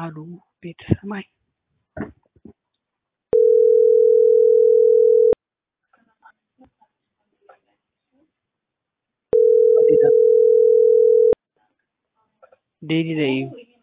አሉ ቤተ ሰማይ ዴዲ ዘዩ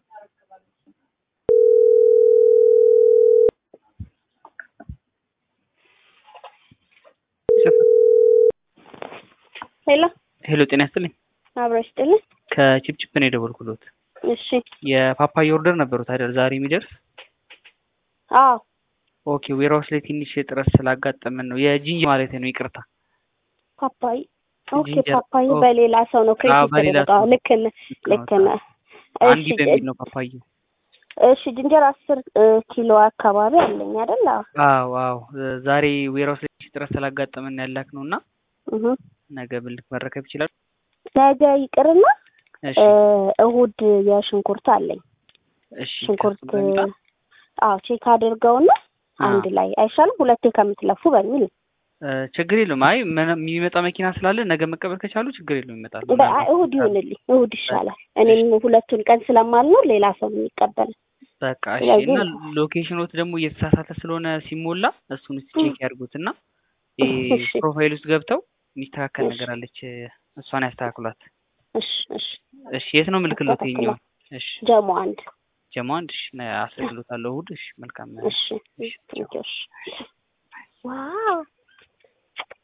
ሄሎ ሄሎ ጤና ይስጥልኝ አብረሽ ጥልኝ። ከቺፕቺፕ ነው የደወልኩሎት እሺ የፓፓያ ኦርደር ነበሩት አይደል ዛሬ የሚደርስ አዎ ኦኬ ዌራውስ ላይ ትንሽ ጥረት ስላጋጠመን ነው የጂንጀር ማለት ነው ይቅርታ ፓፓይ ኦኬ ጂንጀር፣ ፓፓይ ኦ- በሌላ ሰው ነው አዎ፣ ክሬዲት በሌላ ተደረገው። ሰው። ልክ ነህ ልክ ነህ። አንዲ እሺ በሚል ነው ፓፓዩ እሺ ጅንጀር አስር እ, ኪሎ አካባቢ አለኝ አይደል? አዎ አዎ አዎ ዛሬ ዌራውስ ላይ ትንሽ ጥረት ስላጋጠመን ያላክ ነው እና እህ ነገ ብልክ መረከብ ይችላል ነገ ይቅርና እሺ እ, እሁድ የሽንኩርት አለኝ እሺ ሽንኩርት ከሱ ጋር ይምጣ። አዎ ቼክ አድርገውና አንድ ላይ አይሻልም? ሁለቴ ከምትለፉ በሚል እ፣ ችግር የለውም አይ ምን- የሚመጣ መኪና ስላለ ነገ መቀበል ከቻሉ ችግር የለውም ይመጣል በ- አይ፣ እሁድ ይሁንልኝ፣ እሁድ ይሻላል። እኔም ሁለቱን ቀን ስለማልኖር ሌላ ሰው ነው የሚቀበል። በቃ እሺ ስለዚህ- እና ሎኬሽኖት ደግሞ እየተሳሳተ ስለሆነ ሲሞላ እሱን ውስጥ ቼክ ያድርጉት እና እሺ። ፕሮፋይል ውስጥ ገብተው የሚስተካከል እሺ። ነገር አለች እሷን ያስተካክሏት እሺ እሺ። እሺ የት ነው ምልክሎት ይኸኛው እሺ ጀሞ አንድ ጀማ አንድ እሺ አስልክሎታለሁ እሑድ እሺ መልካም እሺ። ቴንኪው። እሺ። ዋው